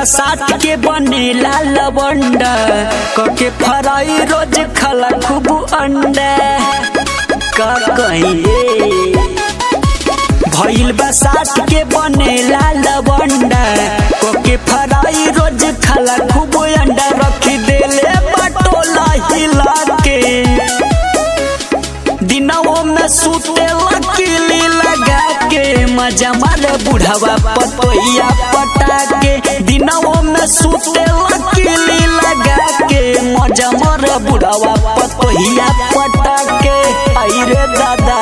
बसात के बनेला लवंडा कके फराई रोज खला खूब अंडा का कहिए भइल बसात के बनेला लवंडा कोके फराई रोज खाला खूब अंडा रखी देले बटोला हिला के दिनवो में सुते लकीली लगा के मजा मारे बुढ़ावा पतोहिया पटा के दिनवो में सुते लकीली लगा के मजा मारे बुढ़ावा पतोहिया पटा के आई रे दादा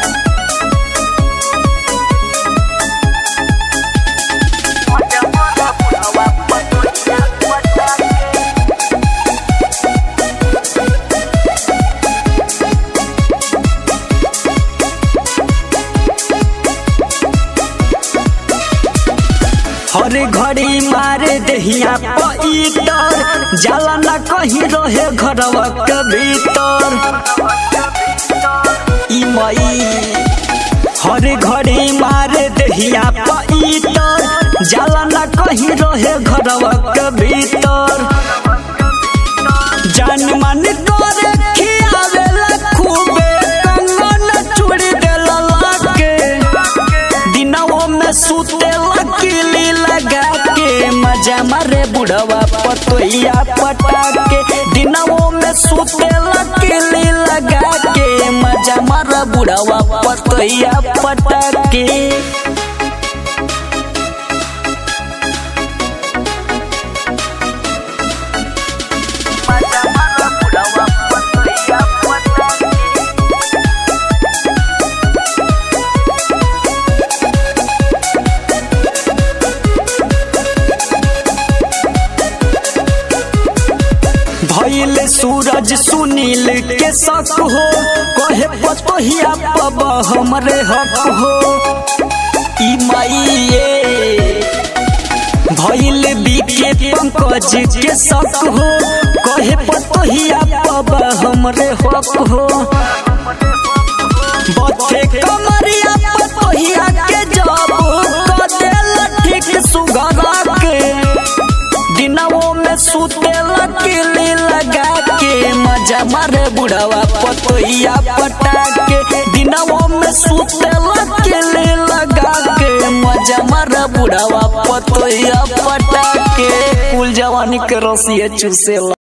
हर घड़ी मारे दहिया पईतर जाला न कहीं रहे घरवा के भीतर ई मई हर घड़ी मारे दहिया पईतर जाला न कहीं रहे घरवा के भीतर जान मन करे खियावेला खूबे कंगन चूड़ी देला लाके दिनवो में सुते लकीली लगा के मजा मारे बुढ़वा पतोहिया पटा के दिनवो में सुते लकीली लगा के मजा मारे बुढ़वा पतोहिया पटा के भइल सूरज सुनील के शक हो कहे पतोहिया पब हमरे हक हो ई माइए भइल बीके पंकज के शक हो कहे पतोहिया पब हमरे हक हो बथे कमरिया पतोहिया के जब कदेल ठीक सुगरा के दिनवो में सुते लकीली लगा के मजा मारे बुढ़ावा पतोहिया पटा के दिनवो में सुते लकीली लगा के मजा मारे बुढ़ावा पतोहिया पटा के कुल जवानी के रसिए चूसेला